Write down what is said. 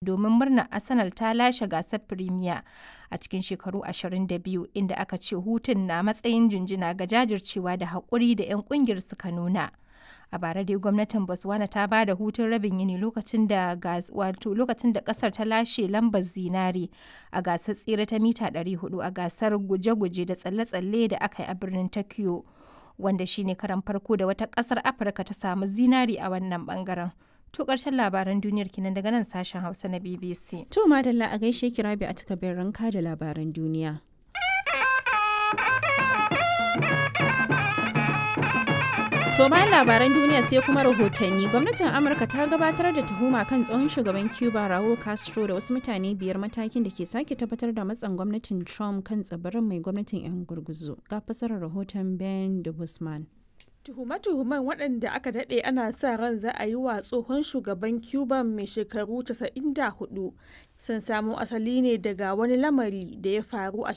domin murnar Arsenal ta lashe gasar Premier a cikin shekaru 22 inda aka ce hutun na matsayin jinjina ga jajircewa da haƙuri da 'yan ƙungiyar suka nuna. A bara dai gwamnatin Botswana ta ba da hutun rabin yini lokacin da wato lokacin da kasar ta lashe lambar zinare a gasar tsere ta mita 400 a gasar guje-guje da tsalle-tsalle da aka yi a birnin Tokyo. Wanda shine karan farko da wata kasar Afirka ta samu zinari a wannan bangaren. To ƙarshen labaran duniyar kinan daga nan sashen Hausa na BBC. To madalla a gaishe ki rabi a takardar ranka da labaran duniya. To bayan labaran duniya sai kuma rahotanni gwamnatin Amurka ta gabatar da tuhuma kan tsohon shugaban Cuba Raul Castro da wasu mutane biyar matakin da ke sake tabbatar da matsan gwamnatin Trump kan tsibirin mai gwamnatin 'yan gurguzu. Ga fasarar rahoton Ben de Guzman. Tuhume-tuhumen waɗanda aka daɗe ana sa ran za a yi wa tsohon shugaban Cuba mai shekaru 94 sun samo asali ne daga wani lamari da ya faru a